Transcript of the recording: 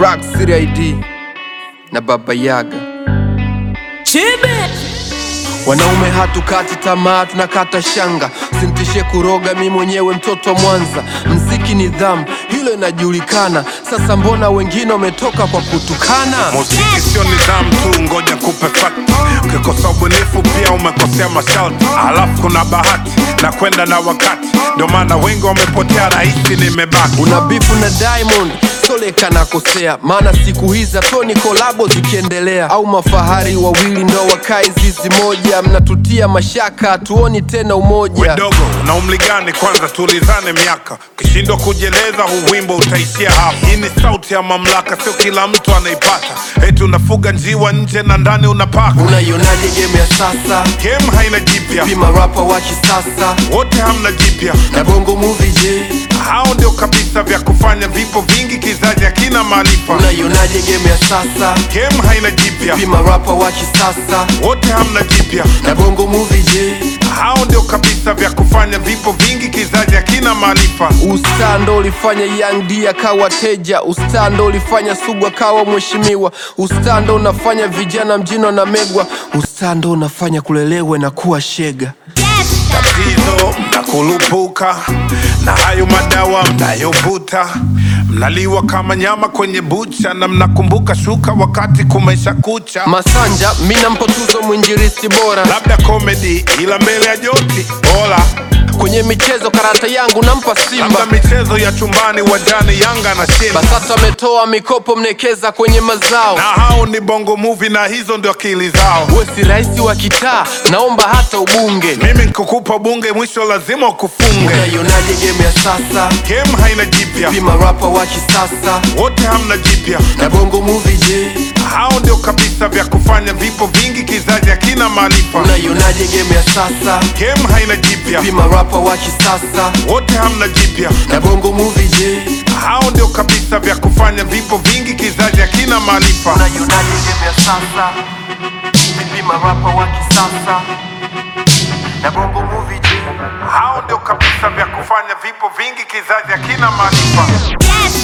Rock City ID na Baba Yaga. Wanaume hatukati tamaa, tunakata shanga. Sintishe kuroga, mi mwenyewe mtoto wa Mwanza. Mziki nidhamu, hilo inajulikana. Sasa mbona wengine wametoka kwa kutukana? Muziki sio nidhamu tu, ngoja kupe fact. Ukikosa ubunifu pia umekosea masharti, alafu kuna bahati na kwenda na wakati, ndio maana wengi wamepotea, rahisi nimebaki. Una bifu na Diamond Soleka nakosea, maana siku hizi toni kolabo zikiendelea, au mafahari wawili ndo wakae zizi moja, mnatutia mashaka, hatuoni tena umoja. Wedogo na umri gani? Kwanza tulizane miaka, ukishindwa kujieleza huu wimbo utaishia hapa. Hii ni sauti ya mamlaka, sio kila mtu anaipata. Eti unafuga njiwa nje na ndani unapaka. Unaionaje game ya sasa? Game haina jipya, Pima rapa wa kisasa wote hamna jipya. na bongo movie, je, Hao ndio kabisa vya kufanya vipo vingi, kizazi hakina maarifa. unaionaje game ya sasa? Game haina jipya, Pima rapa wa kisasa wote hamna jipya. na bongo movie, je, Hao ndio kabisa vya kufanya vipo vingi, kizazi hakina maarifa. Ustaa ndo ulifanya Young D akawa teja. Ustaa ndo ulifanya Sugu akawa mheshimiwa. Ustaa ndo unafanya vijana mjini wanamegwa. Ustaa ndo unafanya kulelewe na kuwa shega. tatizo mnakurupuka na hayo madawa mnayovuta, mnaliwa kama nyama kwenye bucha, na mnakumbuka shuka wakati kumesha kucha. Masanja mi nampa tuzo mwinjilisti bora Labda komedi, ila mbele ya joti bora. kwenye michezo, karata yangu nampa Labda Simba. michezo ya chumbani, wajani Yanga na Simba, BASATA ametoa mikopo mnekeza kwenye mazao. na hao ni bongo movie, na hizo ndio akili zao. We si rais wa kitaa, naomba hata ubunge. Mimi nikukupa bunge, mwisho lazima ukufunge. Unaionaje game ya sasa? Game haina jipya, Pima rapa wa kisasa wote hamna jipya. na bongo movie, je, Hao ndio kabisa vya kufanya vipo vingi, kizazi hakina maarifa. unaionaje game ya sasa? Game haina jipya, Pima rapa wa kisasa wote hamna jipya. na bongo movie, je, Hao ndio kabisa vya kufanya vipo vingi, kizazi hakina maarifa. unaionaje game ya sasa? Pima rapa wa kisasa na bongo movie, je Hao ndio kabisa vya kufanya vipo vingi, kizazi hakina maarifa. Yes.